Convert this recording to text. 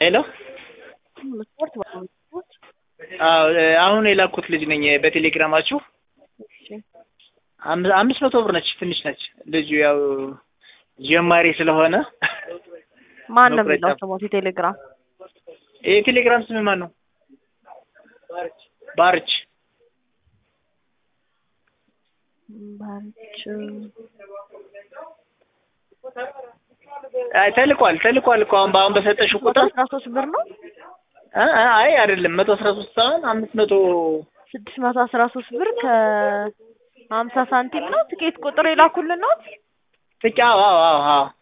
ሄሎ ስፖርት በጣም ስፖርት አዎ አሁን የላኩት ልጅ ነኝ በቴሌግራማችሁ እሺ አም- አምስት መቶ ብር ነች ትንሽ ነች ልጁ ያው ጀማሪ ስለሆነ ማን ነው መቁረጫ። የሚለው ስሞት የቴሌግራም የቴሌግራም ስም ማን ነው ባርች ባንች አይ ተልኳል ተልኳል እኮ አሁን በአሁን በሰጠሽው መቶ ቁጥር አስራ ሶስት ብር ነው እ እ አይ አይደለም መቶ አስራ ሶስት ሳይሆን አምስት መቶ ስድስት መቶ አስራ ሶስት ብር ከሀምሳ ሳንቲም ነው ትኬት ቁጥር የላኩልን ነው ትጫ አዎ አዎ አዎ